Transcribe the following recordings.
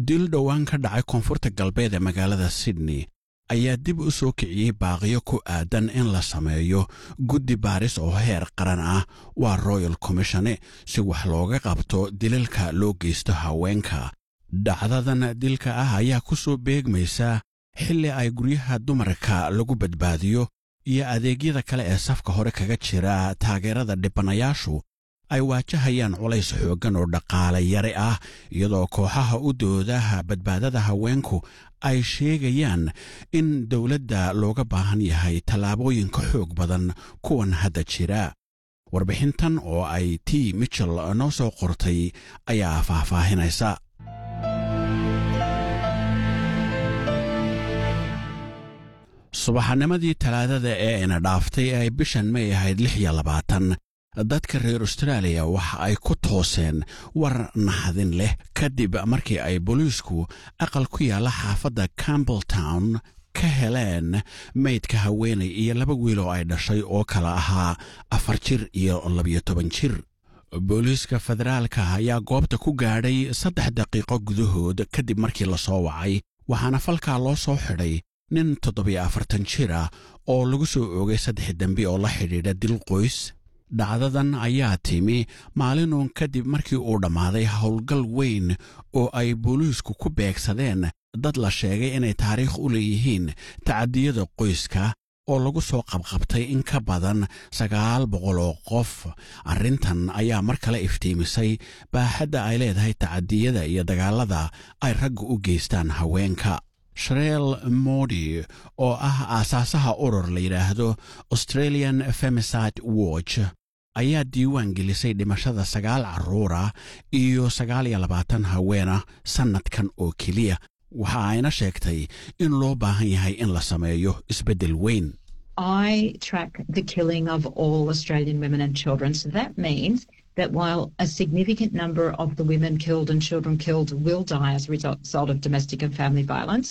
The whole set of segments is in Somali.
dil dhowaan ka dhacay koonfurta galbeed ee magaalada sydney ayaa dib u soo kiciyey baaqiyo ku aadan in la sameeyo guddi baaris oo heer qaran ah waa royal commishone si wax looga qabto dilalka loo geysto haweenka dhacdadan dilka ah ayaa ku soo beegmaysa xilli ay guryaha dumarka lagu badbaadiyo iyo adeegyada kale ee safka hore kaga jira taageerada dhibanayaashu ay waajahayaan culays xooggan oo dhaqaale yare ah iyadoo kooxaha u doodaha badbaadada haweenku ay sheegayaan in dowladda looga baahan yahay tallaabooyinka xoog badan kuwan hadda jira warbixintan oo ay t michel noo soo qortay ayaa faahfaahinaysa subaxnimadii talaadada ee ina dhaaftay ee ay bishan may ahayd lix iyo labaatan dadka reer austraaliya waxa ay ku tooseen war naxdin leh kadib markii ay booliisku aqal ku yaalla xaafadda campbelltown ka heleen maydka haweenay iyo laba wiil oo ay dhashay oo kala ahaa afar jir iyo labiyo toban jir booliiska federaalka ayaa goobta ku gaadhay saddex daqiiqo gudahood kadib markii la soo wacay waxaana falkaa loo soo xidhay nin toddobiyo afartan jir ah oo lagu soo oogay saddex dembi oo la xidhiidha dil qoys dhacdadan ayaa timi maalinuun kadib markii uu dhammaaday howlgal weyn oo ay booliisku ku beegsadeen dad la sheegay inay taariikh u leeyihiin tacadiyada qoyska oo lagu soo qabqabtay in ka badan sagaal boqol oo qof arrintan ayaa mar kale iftiimisay baaxadda ay leedahay tacadiyada iyo dagaallada ay ragga u geystaan haweenka shreel modi oo ah aasaasaha urur la yidhaahdo australian femiside watch ayaa diiwaan gelisay dhimashada sagaal carruura iyo sagaal iyo labaatan haweena sannadkan oo keliya waxa ayna sheegtay in loo baahan yahay in la sameeyo isbeddel weyn I track the killing of all Australian women and children. So that means that while a significant number of the women killed and children killed will die as a result of domestic and family violence,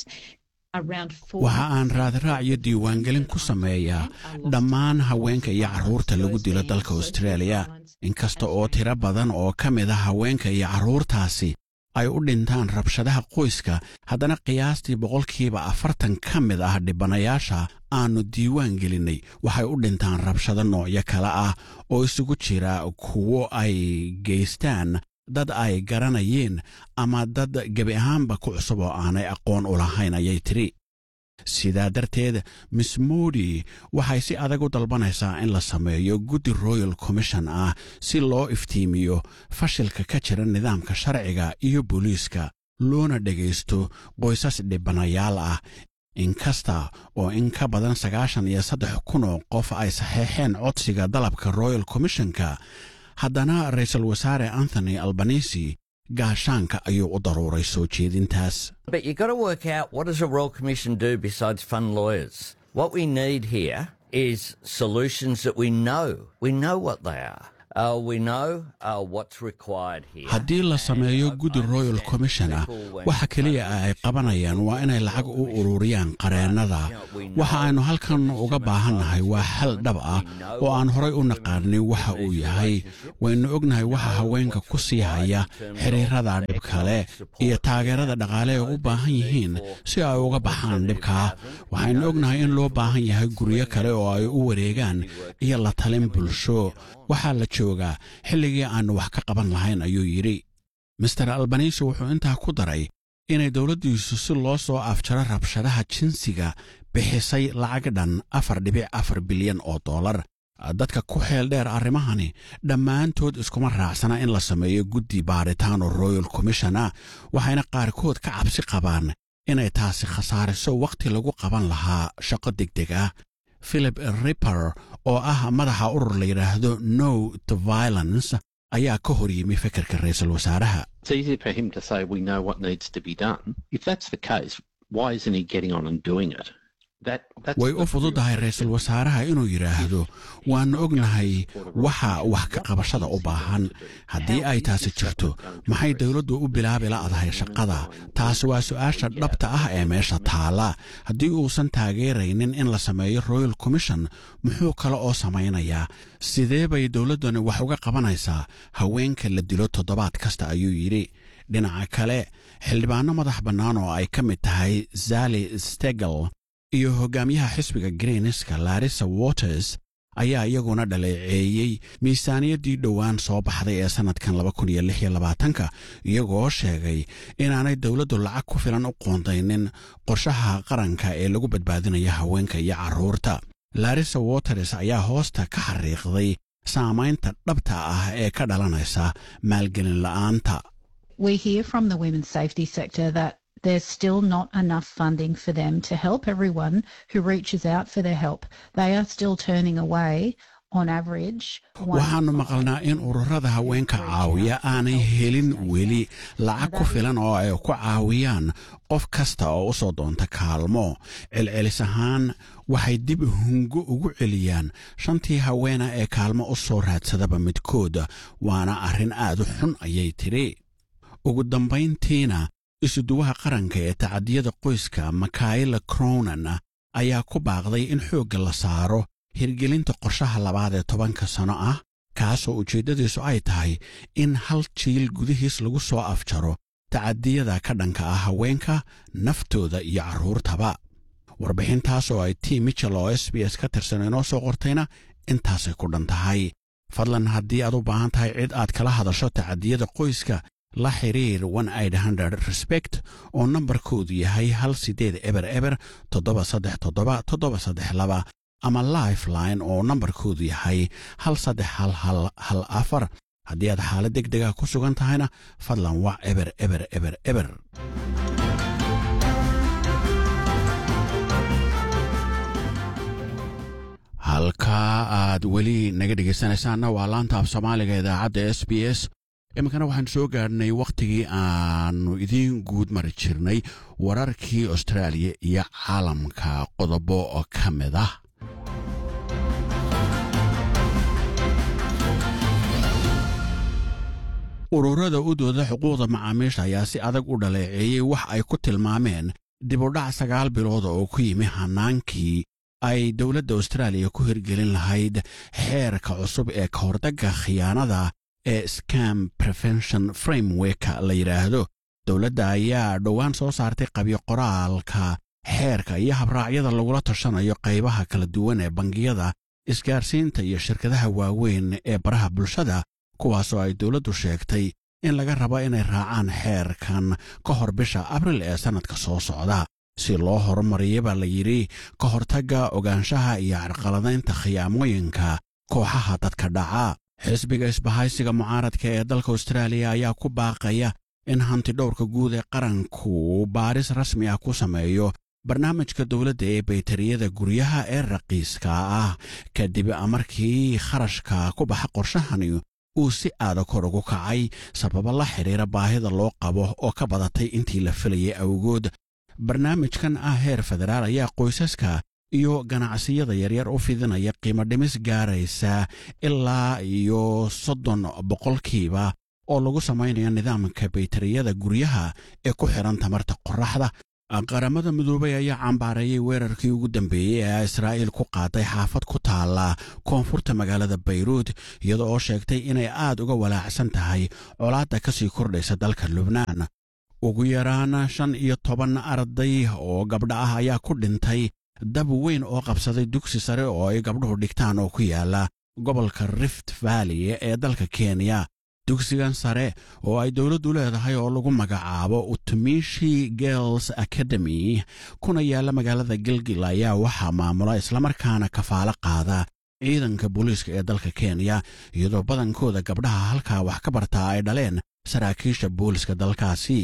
waxa aan raadraac iyo diiwaangelin ku sameeyaa dhammaan haweenka iyo carruurta lagu dilo dalka austraaliya inkasta oo tiro badan oo ka mid a haweenka iyo carruurtaasi ay u dhintaan rabshadaha qoyska haddana qiyaastii boqolkiiba afartan ka mid ah dhibanayaasha aannu diiwaan gelinnay waxay u dhintaan rabshado noocyo kale ah oo isugu jira kuwo ay geystaan dad ay garanayeen ama dad gebi ahaanba ku cusub oo aanay aqoon u lahayn ayay tidhi sidaa darteed miss modi waxay si adag u dalbanaysaa in la sameeyo guddi royal commission ah si loo iftiimiyo fashilka ka jira nidaamka sharciga iyo booliiska loona dhegaysto qoysas dhibanayaal ah inkasta oo in ka badan sagaashan iyo saddex kun oo qof ay saxeexeen codsiga dalabka royal commissionka haddana ra-iisul wasaare anthony albanisi gaashaanka ayuu u daruuray soo jeedintaas But you've got to work out what does a Royal Commission do besides fund lawyers? What we need here is solutions that we know. We know what they are. Uh, we know uh, what's required here. haddii la sameeyo guddi royal commission ah waxa keliya ay qabanayaan waa inay lacag u ururiyaan qareennada waxa aynu halkan uga baahannahay waa xal dhab ah oo aan horay u naqaanin waxa uu yahay waynu ognahay waxa haweenka ku sii haya xiriirada dhibkale iyo taageerada dhaqaale ay u baahan yihiin si ay uga baxaan dhibkaa waxaynu ognahay in loo baahan yahay guryo kale oo ay u wareegaan iyo la talin bulsho waxaa la joogaa xilligii aannu wax ka qaban lahayn ayuu yidhi master albanisi wuxuu intaa ku daray inay dowladdiisu si loo soo afjaro rabshadaha jinsiga bixisay lacag dhan afar dhibic afar bilyan oo dollar dadka ku xeel dheer arrimahani dhammaantood iskuma raacsana in la sameeyo guddi baaritaan oo royal commission ah waxayna qaarkood ka cabsi qabaan inay taasi khasaariso wakhti lagu qaban lahaa shaqo degdeg ah philip ripper oo ah madaxa urur la yidhaahdo no to violence ayaa ka hor yimi fekerka ra-iisul wasaaraha It's easy for him to say we know what needs to be done. If that's the case, why isn't he getting on and doing it? That, that's way the u fududahay ra-iisul wasaaraha inuu yidhaahdo waannu ognahay waxa wax ka qabashada u baahan haddii ay taasi jirto maxay dowladdu u bilaabi la'dahay shaqada taasi waa su'aasha dhabta ah ee meesha taalla haddii uusan taageeraynin in la sameeyo royal commission muxuu kale oo samaynayaa sidee bay dowladdani wax uga qabanaysaa haweenka la dilo toddobaad kasta ayuu yidhi dhinaca kale xildhibaano madax bannaan oo ay ka mid tahay zali stegel iyo hogaamiyaha xisbiga greenska larissa waters ayaa iyaguna dhaleeceeyey miisaaniyaddii dhowaan soo baxday ee sannadkan ka iyagoo sheegay inaanay dowladdu lacag ku filan u qoondaynin qorshaha qaranka ee lagu badbaadinaya haweenka iyo carruurta larissa waters ayaa hoosta ka xariiqday saamaynta dhabta ah ee ka dhalanaysa maalgelin la'aanta We hear from the women's safety sector that there's still not enough funding for them to help everyone who reaches out for their help. They are still turning away on average. waxaannu maqalnaa in ururada haweenka caawiya aanay helin weli lacag ku filan oo ay ku caawiyaan qof kasta oo u soo doonta kaalmo celcelis ahaan waxay dib hungo ugu celiyaan shantii haweena ee kaalmo u soo raadsadaba midkooda waana arrin aad u xun ayay tidhi ugu dambayntiina isuduwaha qaranka ee tacadiyada qoyska makaila cronan ayaa ku baaqday in xoogga la saaro hirgelinta qorshaha labaad ee tobanka sano ah kaasoo ujeeddadiisu ay tahay in hal jiil gudihiis lagu soo afjaro tacadiyada ka dhanka ah haweenka naftooda iyo carruurtaba warbixintaas oo ay t michel oo s b s ka tirsan inoo soo qortayna intaasay ku dhan tahay fadlan haddii aad u baahan tahay cid aad kala hadasho tacadiyada qoyska la xiriir respect oo nambarkoodu yahay hal sideed eber eber toddoba saddex toddoba toddoba saddex laba ama lifeline oo nambarkoodu yahay hal saddex hal hal hal afar haddii aad xaalad deg dega ku sugan tahayna fadlan wac eber eber eber eber halkaa aad weli naga dhegaysanaysaanna waa laanta af soomaaliga idaacadda s b s iminkana waxaan soo gaadhnay wakhtigii aannu idiin guud mari jirnay wararkii austraaliya iyo caalamka qodobo oo ka mid ah ururada u dooda xuquuqda macaamiisha ayaa si adag u dhaleeceeyey wax ay ku tilmaameen dibudhac sagaal bilooda oo ku yimi hannaankii ay dowladda austraaliya ku hirgelin lahayd xeerka cusub ee ka hordagga khiyaanada ee scam prevention framework la yidhaahdo dowladda ayaa dhowaan soo saartay qabyo qoraalka xeerka iyo habraacyada lagula tashanayo qaybaha kala duwan ee bangiyada isgaarsiinta iyo shirkadaha waaweyn ee baraha bulshada kuwaasoo ay dowladdu sheegtay in laga rabo inay raacaan xeerkan ka hor bisha abril ee sannadka soo socda si loo horumariya baa la yidhi ka hortagga ogaanshaha iyo carqaladaynta khiyaamooyinka kooxaha dadka dhaca xisbiga isbahaysiga mucaaradka ee dalka austraaliya ayaa ku baaqaya in hantidhowrka guud ee qaranku baaris rasmi ah ku sameeyo barnaamijka dowladda ee baytariyada guryaha ee raqiiska ah kadib markii kharashka ku baxa qorshahani uu si aada kor ugu kacay sababo la xidhiira baahida loo qabo oo ka badatay intii la filayay awgood barnaamijkan ah heer federaal ayaa qoysaska iyo ganacsiyada yaryar u fidinaya qiimo dhimis gaaraysa ilaa iyo soddon boqolkiiba oo lagu samaynayo nidaamka baytariyada guryaha ee ku xidhan tamarta qorraxda qaramada midoobay ayaa cambaareeyey weerarkii ugu dambeeyey ee israa'iil ku qaaday xaafad ku taalla koonfurta magaalada bayruud iyada oo sheegtay inay aad uga walaacsan tahay colaadda ka sii kordhaysa dalka lubnaan ugu yaraan shan iyo toban arday oo gabdha ah ayaa ku dhintay dab weyn oo qabsaday dugsi sare oo ay gabdhuhu dhigtaan oo ku yaala gobolka rift valley ee dalka kenya dugsigan sare oo ay dowladdu leedahay oo lagu magacaabo utumishi girls academy kuna yaalla magaalada gilgil ayaa waxaa maamula islamarkaana kafaalo qaada ciidanka booliiska ee dalka kenya iyadoo badankooda gabdhaha halkaa wax ka bartaa ay dhaleen saraakiisha booliska dalkaasi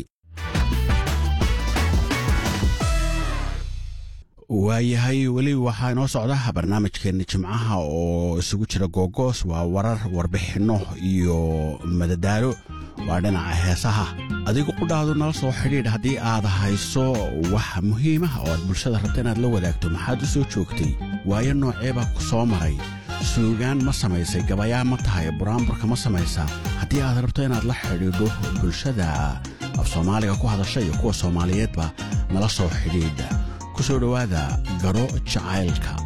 waayahay weli waxaa inoo socda barnaamijkeenna jimcaha oo isugu jira googoos waa warar warbixinno iyo madadaalo waa dhinaca heesaha adigu qudhaadu nala soo xidhiidh haddii aad hayso wax muhiimah oo aad bulshada rabta inaad la wadaagto maxaad u soo joogtay waayo nooceebaa ku soo maray suugaan ma samaysay gabayaa ma tahay buraanburka ma samaysaa haddii aad rabto inaad la xidhiidho bulshada af soomaaliga ku hadasha iyo kuwa soomaaliyeedba nala soo xidhiidha kusoo dhowaada garo jacaylka